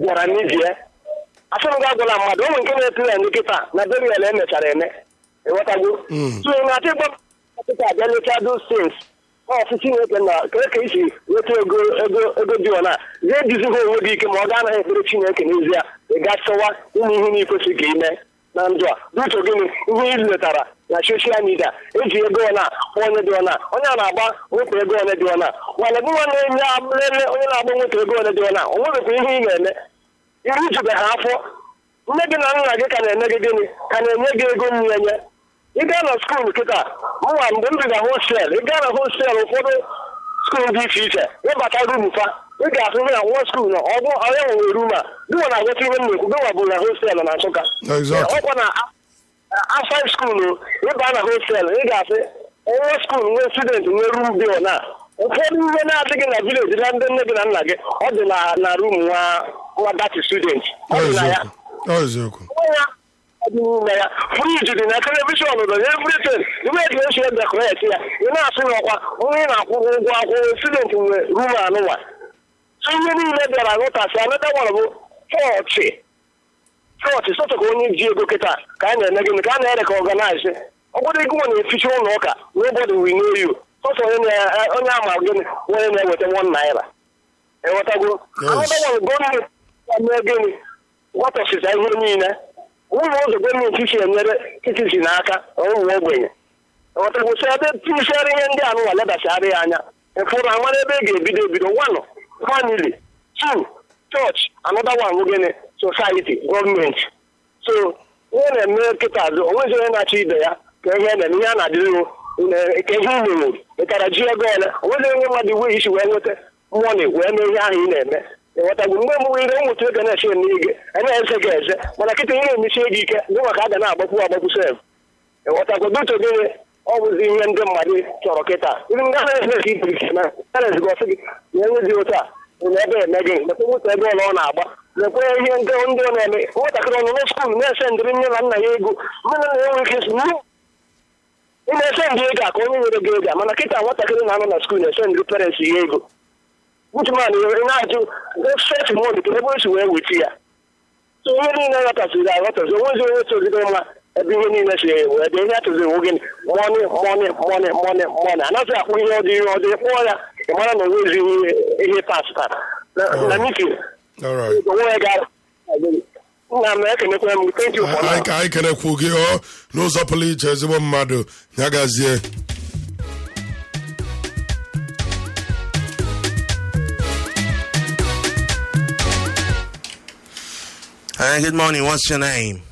gwara n'ibie asị m gị agwala mmadụ ụmụ nke na-etu ya ndị kịta na berial emechara eme ịghọtago Mm. so ị na-achọ ịgba ọkụkọ abịa lechaa those things ọsị chineke na kee ka isi nweta ego ego ego dị ọna zie jizighị onwe gị ike ma ọ ga-anaghị ekpere chineke n'ezie ị ga chọwa ụmụ ihe na-ekwesị ka ime na ndụ a n'uche gịnị ihe ị letara na soshal midia eji ego ọna kpọọ onye dị ọna onye a na-agba nweta ego ole dị ọna mana gị nwa na-enye lele onye na-agba nweta ego ole dị ọna o nwebekwa ihe ị na-eme iru jubeghị afọ nne gị na nna gị ka na-eme gị gịnị ka na-enye gị ego mmụenye ị gaa na skuul kịta mụnwa mgbe m bi na hostel ị gaa na hostel ụfọdụ skuul dị iche iche ịbata rum fa ị ga-ahụ na nwa skuul na ọ bụ onye nwere rum a gịnwa na-agwata ihe m na-ekwu gịnwa bụ na hostel na nsụka Exactly. ọkwa na afid skuul ịba na hostel ị ga-asị nwa skuul nwee student nwee rum bill na ụfọdụ ihe na-adịghị na vileji na ndị nne gị na nna gị ọ dị na na rum nwa nwa dati student ọ dị na ya Ọ eziokwu ya dị n'ime ya friji dị na telivishọn dị na evritin ibe eji esi edekoret ya ị na-asị n'ọkwa onye ị na-akwụrụ ụgwọ akwụkwọ student nwe rum anụnwa so ihe niile bịara nghọtasị anata nwere bụ chọọchị chọọchị sọtọ ka onye ji ego kịta ka a na-eme gịnị ka a na-ere ka ọganaizi ọ bụrụ ego nwe na-eficha ụlọ ụka n'ụbọdụ wineyu sọtọ onye na- onye ama gịnị onye na-eweta wọn naira ịghọtago Yes. anata nwere gọọmenti ya mee gịnị gwatọsịsa ihe niile ụlọ ụzọ gọọmenti si enyere titisi n'aka ụmụ ogbenye ọtagbosi ebe tinyesịara ihe ndị anụnwa ledasịara ya anya ịfụrụ amara ebe ị ga-ebido ebido wanụ famili two chọọchị anọda wan gịnị society gọọmenti so ihe na-eme kịta azụ onwezi onye na-achọ ibe ya ka ihe na-eme ihe a na-adịrị ka ihe ị menwuru ịtara ji ego ole onwezi onye mmadụ iwe isi wee nweta mọni wee mee ihe ahụ ị na-eme ịghọtagbu mgbe mgbe ire ụmụtụ ego na-ese n'ige a na-eze gị eze mana kịta ihe na-emesi ego ike dị maka a ga na-agbakwu agbakwu sef ịghọtago duto gịnị ọ bụzi ihe ndị mmadụ chọrọ kịta ndị nga na-eze ka ibu ike na a na-ezigo ọsị gị na enwezi otu a na ebe eme gị lekwe moto ebe ụlọ ọ na-agba lekwe ihe ndị ndị ọ na-eme nwatakịrị ọnụ na skuul na-ese ndịrị nne na nna ya ego nne na nna ya nwere ike isi "Nne, ị na-ese ndị ego a ka onye nyere gị ego a mana kịta nwatakịrị na-anọ na skuul na-ese ndị parents ya ego Ucheman na-ajụ set mod ka ebe o si wee weta ya so ihe niile ghọtasịrị aghọtasị onwezi onye toziri mma ebe ihe niile si wee dị ihe atụziri nwe gịnị mọni mọni mọni mọni mọni anaghị akpụ ihe ọ dị ihe ọ dị kpụọ ya ị mara na onwezi ihe ihe pasịtara na mitin All right. onwe ya gara nna m ekenekwa m thank you for anyị now. ka anyị kenekwu gị ọ n'ụzọ pụrụ iche ezigbo mmadụ ya gazie Hi, good morning. What's your name?